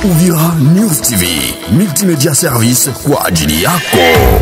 Uvira News TV, multimedia service kwa ajili yako.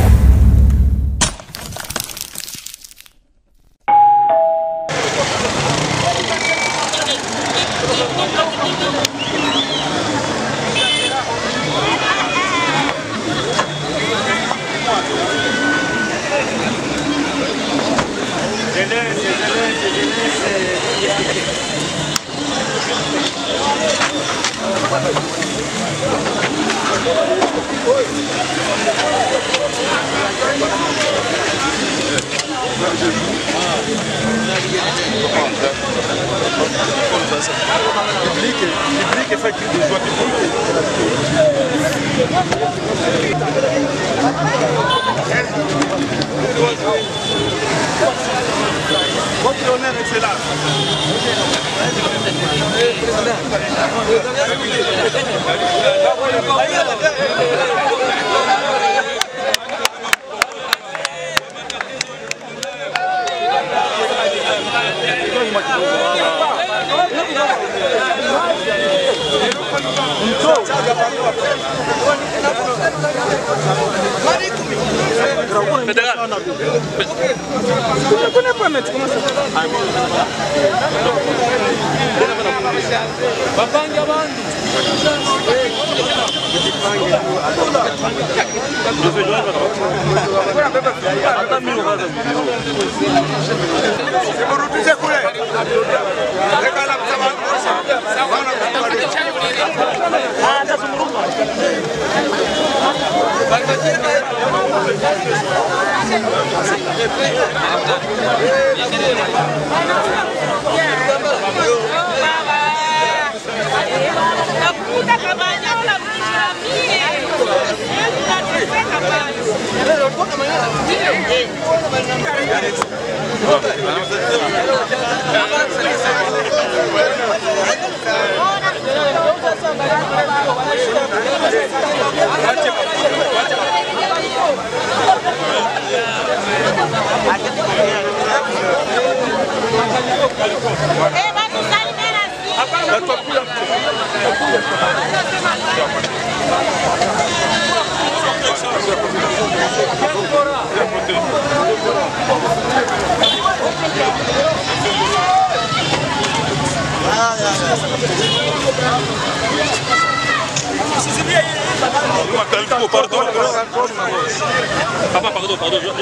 Papa, pardon, pardon. je-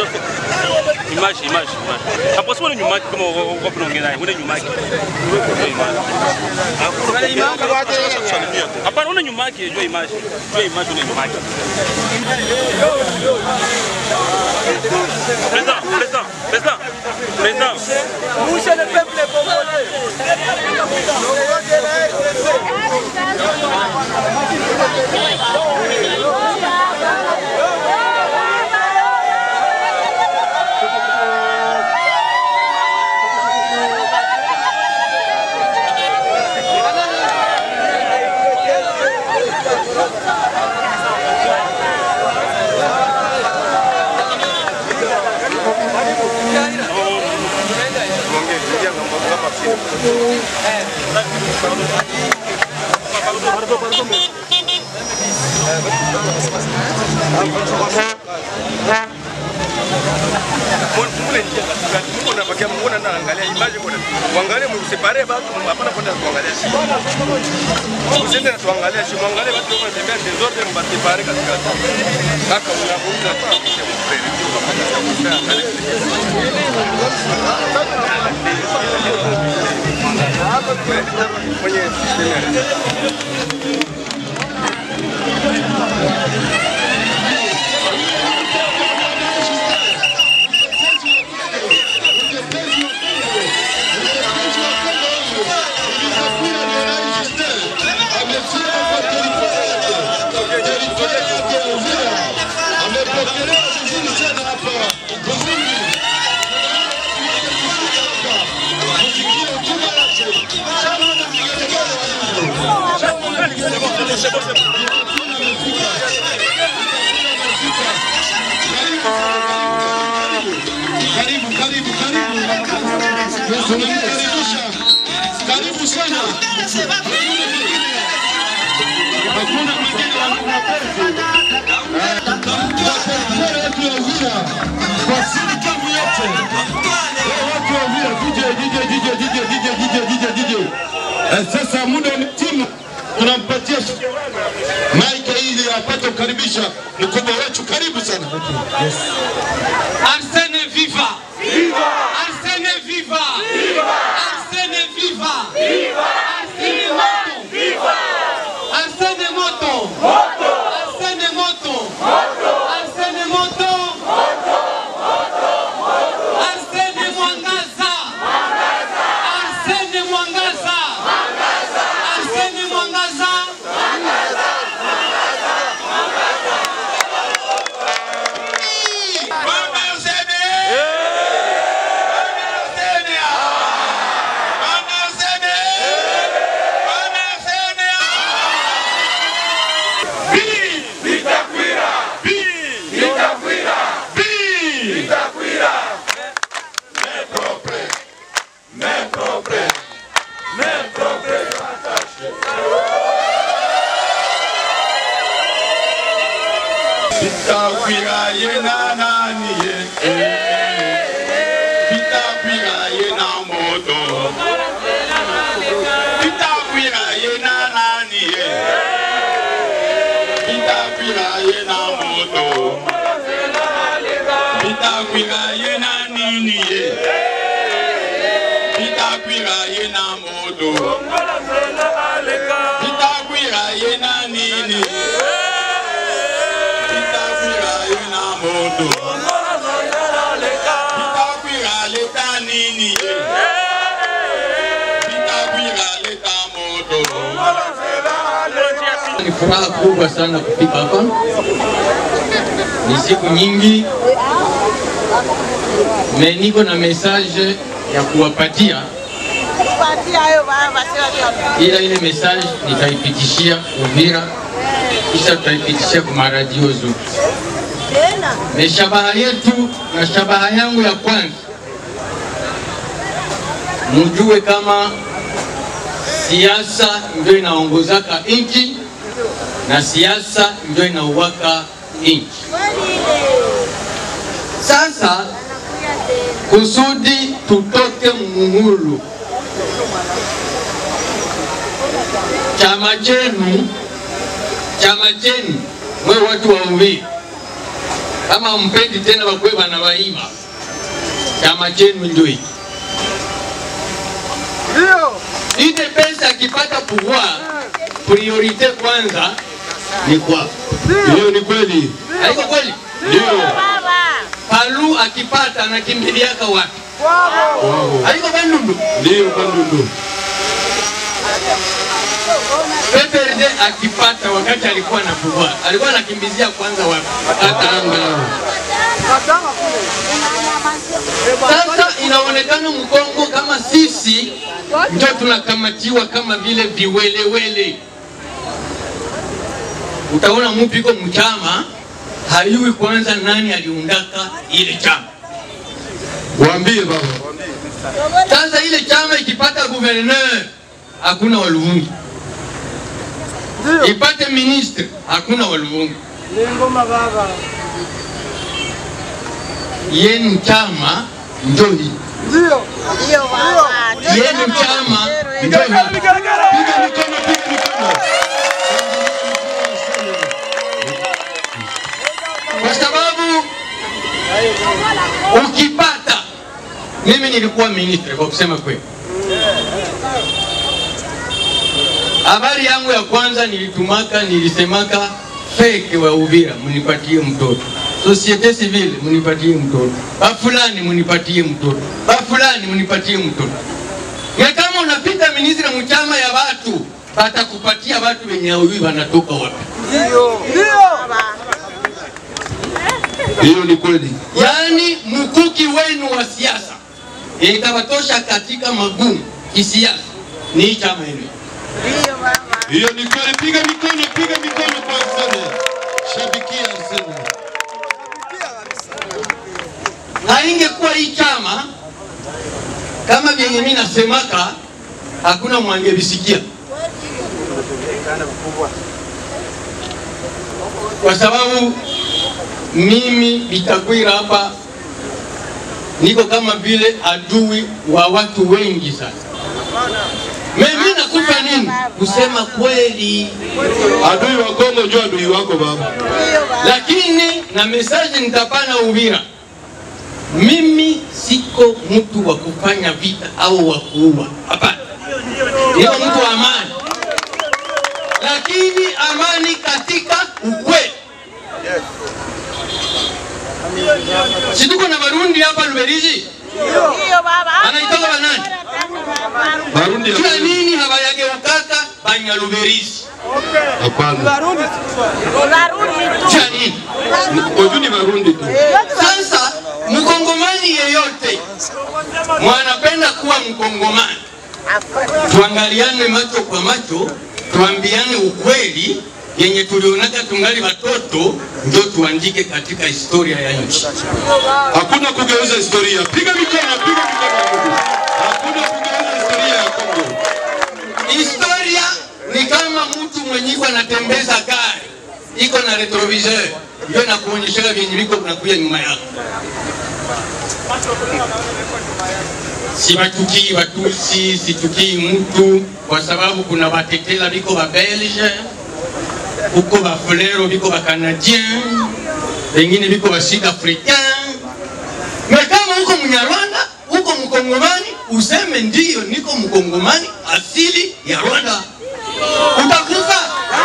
je- Image, image, image. Après, c'est une image, comment on va prendre une image. Hapana, una nyuma yake, jua image. Jua image, una nyuma yake. Président, président, président, président. Mwangalie msipare watu hapana kwenda kuangalia shimo. Usiende na tuangalia shimo, angalie watu wanatembea desordre mbasipare katikati. Kaka unavuta kisha mfreni ukapata kwenye Karibu, karibu, karibu. Tunamkaribisha. Karibu sana. Hakuna watu wa Uvira kwa sirikamu yote, watu wa Uvira, DJ DJ DJ DJ DJ DJ DJ DJ. Eh, Sasa muda umetima, tunampatia maika ili apate kukaribisha mkubwa wetu. Karibu sana. Arsène viva! Viva! Arsène viva! Viva! Arsène viva! Viva! Arsène moto! Viva! Arsène moto! Moto! Arsène moto! Moto! Arsène moto! Moto! Arsène mwangaza! Mwangaza! Arsène mwangaza! Mwangaza! Arsène mwangaza! Bitakwira ye na nani ye Bitakwira ye na moto Bitakwira ye na nani ye Bitakwira ye na moto Bitakwira ye na nini ye Bitakwira ye na moto Bitakwira ye na nini Bitakwira ye na moto Bitakwira leta nini ye Bitakwira leta moto Ni furaha kubwa sana kufika hapa. Ni siku nyingi, me niko na message ya kuwapatia, ila ile message nitaipitishia Uvira, kisha tutaipitishia kwa maradio zote. Me shabaha yetu na shabaha yangu ya kwanza, mujue kama siasa ndio inaongozaka nchi na siasa ndio inauwaka nchi. Sasa kusudi tutoke muhulu, chama chenu chama chenu mwe watu wa Uvira, kama mpendi tena wakwe bana waiba, chama chenu ndio hiki ile pesa akipata pouvoir, priorite kwanza ni kwako. Hiyo ni kweli, Haiko kweli? ndio Palu akipata anakimbiliaka wapi? Haiko Bandundu. ndio Bandundu. PPRD akipata wakati alikuwa na pouvoir, alikuwa anakimbizia kwanza wapi? Katanga. Sasa inaonekana Mkongo kama sisi ndio tunakamatiwa kama vile viwelewele. Utaona mtu iko mchama hayui kwanza nani aliundaka ile chama. Waambie baba. Sasa ile chama ikipata gouverneur hakuna Waluvungi, ipate ministre hakuna Waluvungi. Yenu chama ndio hii, yenu chama ndio hii. Piga mikono, piga mikono. kwa sababu ukipata, mimi nilikuwa ministre kwa kusema kweli. Habari yangu ya kwanza nilitumaka, nilisemaka feke wa Uvira munipatie mtoto, societe civile munipatie mtoto, bafulani munipatie mtoto, bafulani munipatie mtoto. Na kama unapita ministre mchama ya watu batakupatia watu wenye hawajui wanatoka wapi. Hiyo ni kweli. yaani mkuki wenu wa siasa itawatosha katika magumu kisiasa ni hii chama yenu. Hiyo ni kweli. Piga mikono, piga mikono kwa Arsene. Shabikia Arsene. Haingekuwa hii chama kama vyenye mimi nasemaka, hakuna mwangevisikia. kwa sababu mimi Bitakwira hapa niko kama vile adui wa watu wengi sana. Mimi nakufa nini? Kusema kweli, Adui wa Kongo ndio adui wako baba. lakini na mesaji nitapana Uvira. Mimi siko mtu wa kufanya vita au wa kuua, hapana. Niko mtu wa amani, lakini amani katika ukweli. Si tuko na Barundi hapa Luberizi, anaitoka banani? Barundi Kila nini habayageukaka Banyaluberizi? hapana. Kila nini? Koju ni Barundi tu. Sasa mkongomani yeyote mwanapenda kuwa mkongomani, tuangaliane macho kwa macho, tuambiane ukweli yenye tulionaka tungali watoto, ndio tuandike katika historia ya nchi. Hakuna kugeuza historia. Piga mikono, piga mikono. Hakuna kugeuza historia ya Kongo. Historia ni kama mtu mwenye iko anatembeza gari iko na retroviseur, ndio nakuonyesha vyenye viko kunakuya nyuma yako. Sibatukii Watusi, situkii mtu kwa sababu kuna watetela biko ba Belge, huko ba Fulero biko ba Canadien, wengine biko ba Sud Africain. Na kama huko Mnyarwanda, huko Mkongomani, useme ndiyo niko Mkongomani asili ya Rwanda, utakufa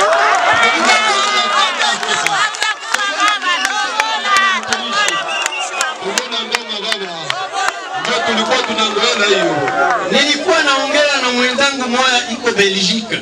Unaona ngoma baba. Ndio tulikuwa tunangoela hiyo. Nilikuwa naongea na mwenzangu moya iko Belgique,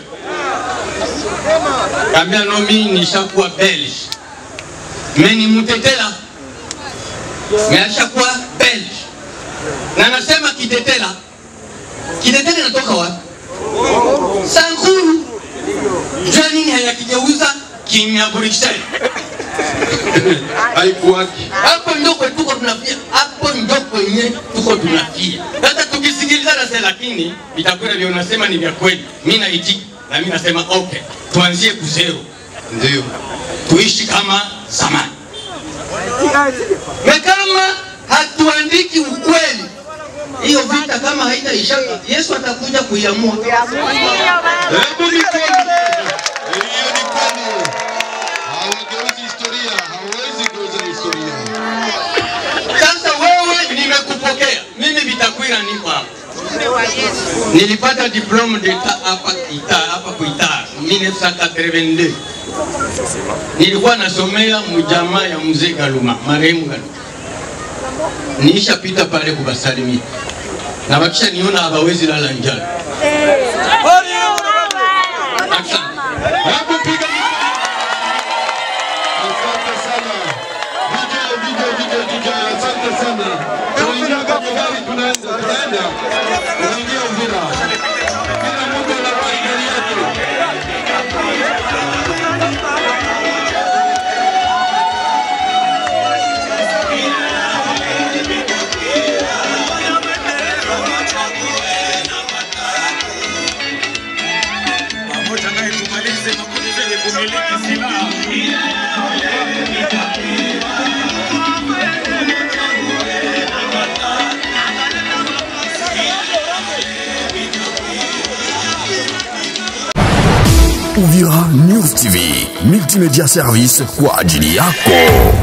kaambia no, mimi nishakuwa Belge, meni mutetela meashakuwa Belge, na nasema kitetela. Kitetela inatoka wapi? Sankuru. Jua nini hayakigeuza kimya Bruxelles Haikuwaki. hapo ndio kwe tuko tunafia, hapo ndio kwenye tuko tunafia. Sasa tukisikiliza nase, lakini vitakwenda vya unasema ni vya kweli, mimi naitika na mimi nasema okay, tuanzie kuzero, Ndio. tuishi kama zamani, na kama hatuandiki ukweli, hiyo vita kama haitaisha, Yesu atakuja kuiamua. Hebu mikono. Hiyo ni kweli. Hawageuzi historia. Hawezi geuza historia. Sasa wewe, nimekupokea mimi, Vitakwira niko hapa Nilipata diplome d'etat hapa Kita hapa Kuitara 1982. Nilikuwa nasomea mjamaa ya mzee Galuma, marehemu Galuma. Nishapita pale kubasalimia na wakisha niona hawawezi lala njala. Asante. Hebu piga mikono. Asante sana. DJ, DJ, DJ, DJ, asante sana. Tunaingia kwenye gari tunaenda, tunaenda. Tunaingia Uvira. Kila mtu anawahi gari yake. pamoja naye tumalize makundi zenye kumiliki silaha. Uvira News TV, multimédia service kwa ajili yako.